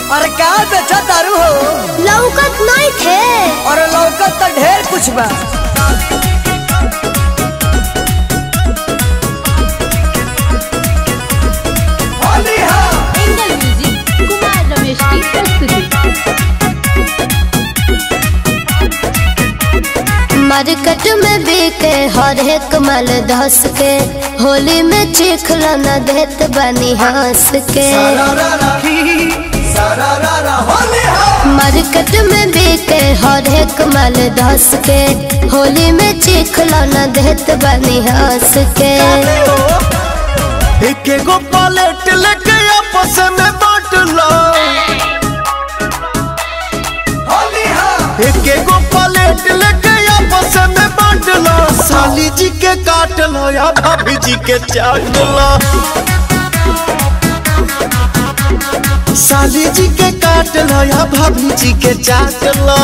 अरे का बेचा तारू हो लौकत नहीं थे और लौकत तो ढेर कुछ बा एंगल म्यूजिक कुमार रमेश की प्रस्तुति मार्केट में बिके हर एक माल धस के होली में चिखला न देत बनी हंस के मार्केट में बिके हर एक माल धस के होली में चिखला न देत बनी हंस के एक एगो पलेट लेके आपस में बांट लो एक एगो पलेट लेके आपस में बांट लो साली जी के काट लो या भाभी जी के चाट लो साली जी के काट लो या भाभी जी के चाट लो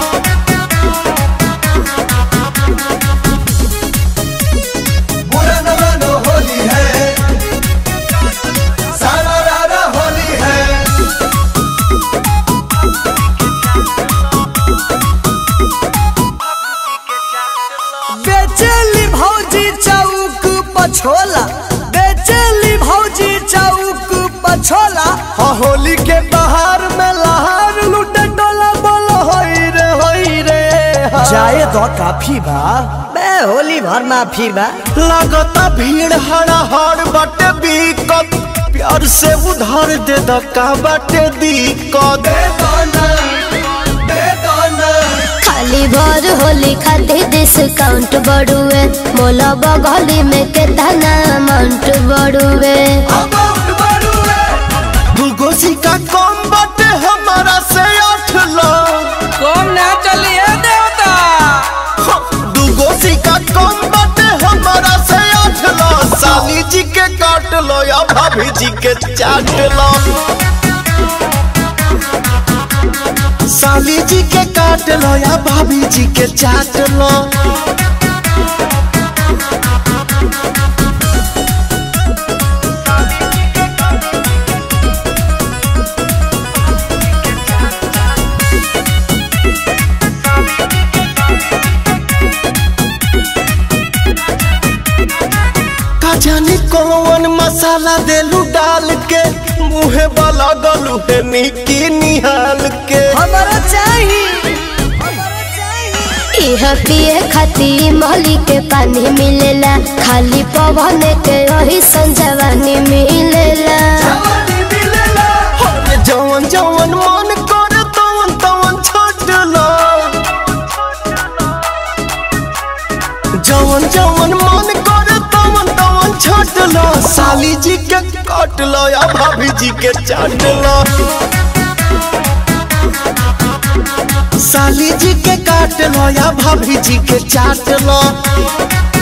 बेचेली भौजी चौक पछोला बेचेली भौजी चौक पछोला हाँ होली के बाहर में लहार लूटे डोला बोलो होई रे होई रे हाँ। जाए तो काफी बा बे होली भर माफी बा लगता भीड़ हड़ा हड़ बाटे बीकत प्यार से उधार दे द का बाटे दिक्कत खाली भर होली खातिर डिस्काउंट बढ़ुए मोला बगली में केतना अमाउंट बढ़ुए दूगो सिक्का कम बाटे हमारा से आठ लाख कौन ना चलिए देवता हाँ, दूगो सिक्का कम बाटे हमारा से आठ लाख साली जी के काट लो या भाभी जी के चाट लो साली जी के काट लो या भाभी जी के चाट लो का जाने कौन मसाला देलू डाल के मुहे वाला गलू है निकी निहाल के हमारा चाहिए इह पिए खातिर मोहली के पानी मिलेला खाली पवन के रही संजवानी मिलेला अरे जवन जवन मन करे तवन तवन छोट लो जवन जवन मन करे तवन तवन छोट लो साली जी के काट लो या भाभी जी के चाट लो साली जी के काट लो या भाभी जी के चाट लो